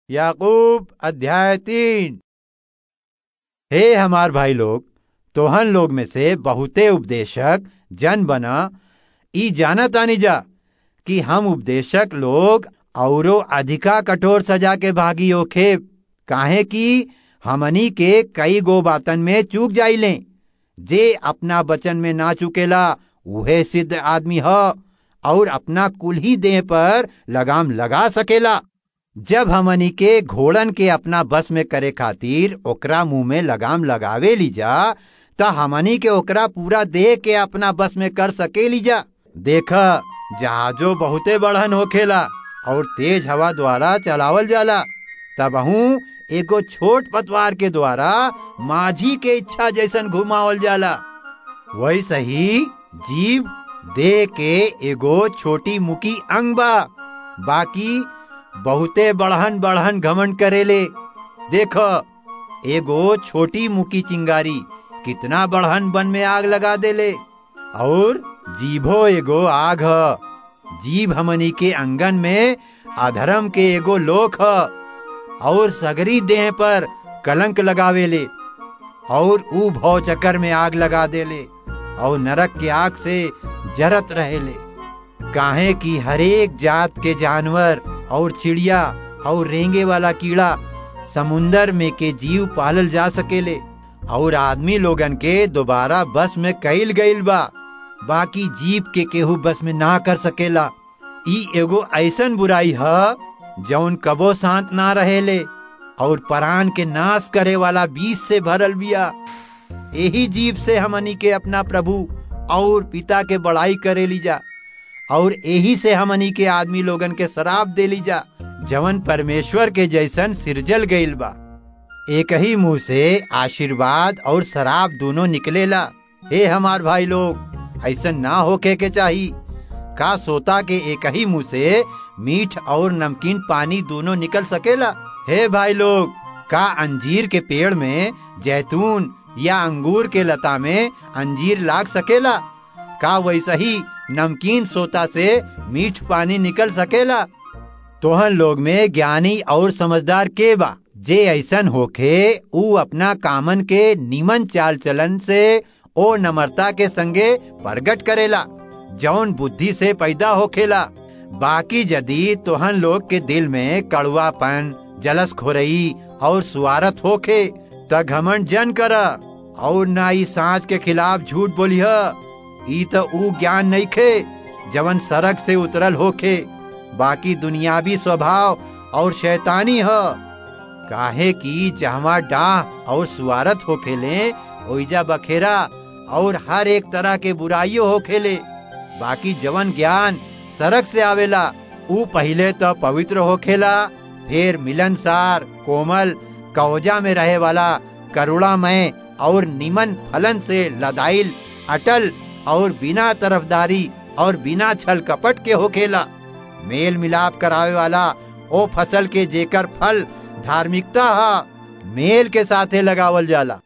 याकूब अध्याय तीन हे हमार भाई लोग तोहन लोग में से बहुते उपदेशक जन बना ई जानत आनी जा कि हम उपदेशक लोग औरो अधिका कठोर सजा के भागी होखे काहे कि हमनी के कई गो बातन में चूक जाइले जे अपना वचन में ना चुकेला उहे सिद्ध आदमी ह और अपना कुल ही देह पर लगाम लगा सकेला जब हमनी के घोड़न के अपना बस में करे खातिर ओकरा मुंह में लगाम लगावे ली जा त हमनी के ओकरा पूरा देह के अपना बस में कर सके ली जा देख जहाजो बहुते बढ़न होखेला और तेज हवा द्वारा चलावल जाला तबहू एगो छोट पतवार के द्वारा माझी के इच्छा जैसन घुमावल जाला वैसे ही जीव देह के एगो छोटी मुकी अंग बा बाकी बहुते बढ़हन बढ़हन घमंड करेले देख एगो छोटी मुकी चिंगारी कितना बढ़हन बन में आग लगा देले और जीभो एगो आग ह जीभ हमनी के अंगन में अधर्म के एगो लोक ह और सगरी देह पर कलंक लगावेले और ऊ भव चक्कर में आग लगा देले और नरक के आग से जरत रहेले काहे कि हरेक जात के जानवर और चिड़िया और रेंगे वाला कीड़ा समुंदर में के जीव पालल जा सकेले और आदमी लोगन के दोबारा बस में कईल गईल बा बाकी जीव के केहू बस में ना कर सकेला ई एगो ऐसन बुराई ह जौन कबो शांत ना रहेले और परान के नाश करे वाला बीज से भरल बिया यही जीव से हमनी के अपना प्रभु और पिता के बड़ाई करे ली जा और यही से हमनी के आदमी लोगन के शराब दे ली जा जवन परमेश्वर के जैसन सिरजल गईल बा एक ही मुंह से आशीर्वाद और शराब दोनों निकलेला हे हमार भाई लोग ऐसन ना होके के चाही का सोता के एक ही मुंह से मीठ और नमकीन पानी दोनों निकल सकेला हे भाई लोग का अंजीर के पेड़ में जैतून या अंगूर के लता में अंजीर लाग सकेला का वैसा ही नमकीन सोता से मीठ पानी निकल सकेला तोहन लोग में ज्ञानी और समझदार के बा जे ऐसन होखे ऊ अपना कामन के निमन चाल चलन से ओ नम्रता के संगे प्रगट करेला जौन बुद्धि से पैदा होखेला बाकी यदि तोहन लोग के दिल में कड़ुआपन जलस खोरई और सुवारत होखे त घमंड जन कर और ना ई सांच के खिलाफ झूठ बोलिह ई त ऊ ज्ञान नहीं खे जवन सड़क से उतरल होखे बाकी दुनियावी स्वभाव और शैतानी ह काहे कि जहवा डाह और सुवारत होखेले ओइजा बखेरा और हर एक तरह के बुराइयों होखेले बाकी जवन ज्ञान सड़क से आवेला ऊ पहले तो पवित्र होखेला फिर मिलनसार कोमल कौजा में रहे वाला करुणामय और निमन फलन से लदाइल अटल और बिना तरफदारी और बिना छल कपट के होखेला मेल मिलाप करावे वाला ओ फसल के जेकर फल धार्मिकता हा मेल के साथे लगावल जाला